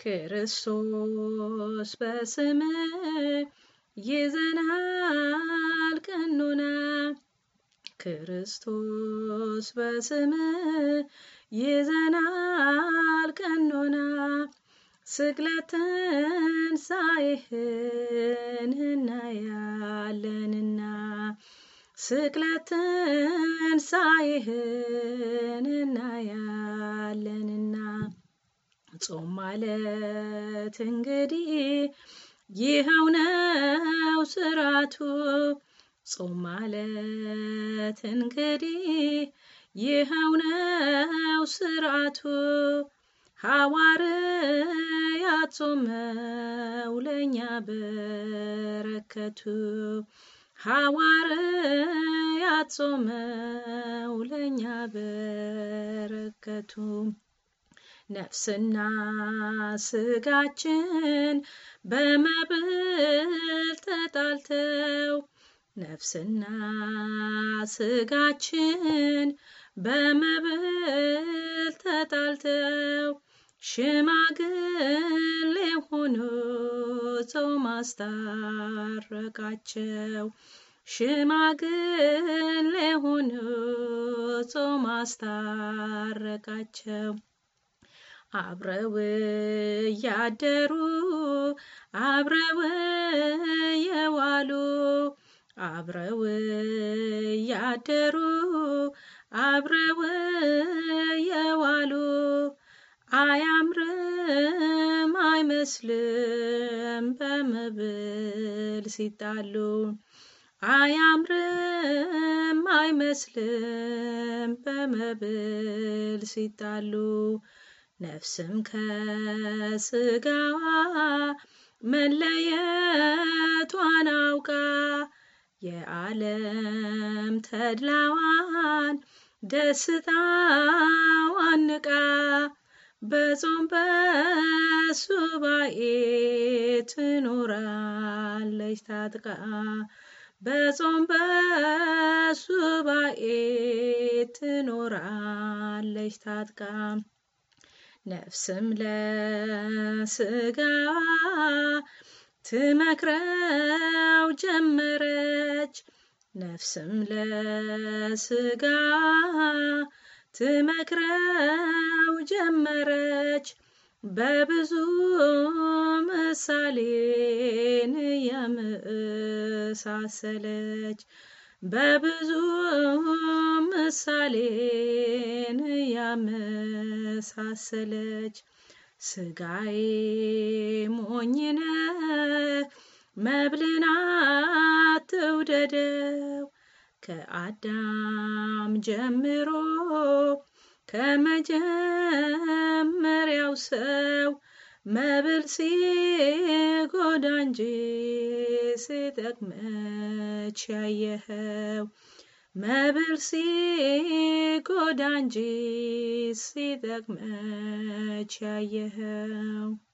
ክርስቶስ በስም ይዘናል ቀኖና ክርስቶስ በስም ይዘናል ቀኖና ስቅለትን ሳይህን እናያለንና ስቅለትን ሳይህን እናያለንና ጾም ማለት እንግዲህ ይኸው ነው ስራቱ ጾም ማለት እንግዲህ ይኸው ነው ስርዓቱ ሐዋርያት ጾመው ለእኛ በረከቱ ሐዋርያት ጾመው ለእኛ በረከቱ ነፍስና ስጋችን በመብል ተጣልተው ነፍስና ስጋችን በመብል ተጣልተው ሽማግሌ ሆኖ ጾም አስታረቃቸው ሽማግሌ ሆኖ ጾም አስታረቃቸው አብረው እያደሩ አብረው የዋሉ አብረው እያደሩ አብረው የዋሉ አያምርም አይመስልም በመብል ሲጣሉ አያምርም አይመስልም በመብል ሲጣሉ ነፍስም ከስጋዋ መለየቷን አውቃ የዓለም ተድላዋን ደስታዋን ንቃ በጾም በሱባኤ ትኖራለች ታጥቃ በጾም በሱባኤ ትኖራለች ታጥቃ ነፍስም ለስጋዋ ትመክረው ጀመረች ነፍስም ለስጋዋ ትመክረው ጀመረች በብዙ ምሳሌን የመሳሰለች በብዙ ምሳሌን ያመሳሰለች ስጋዬ ሞኝነ መብልን አትውደደው ከአዳም ጀምሮ ከመጀመሪያው ሰው መብል ሲጎዳ እንጂ ሲጠቅመች ያየኸው መብል ሲጎዳ እንጂ ሲጠቅመች ያየኸው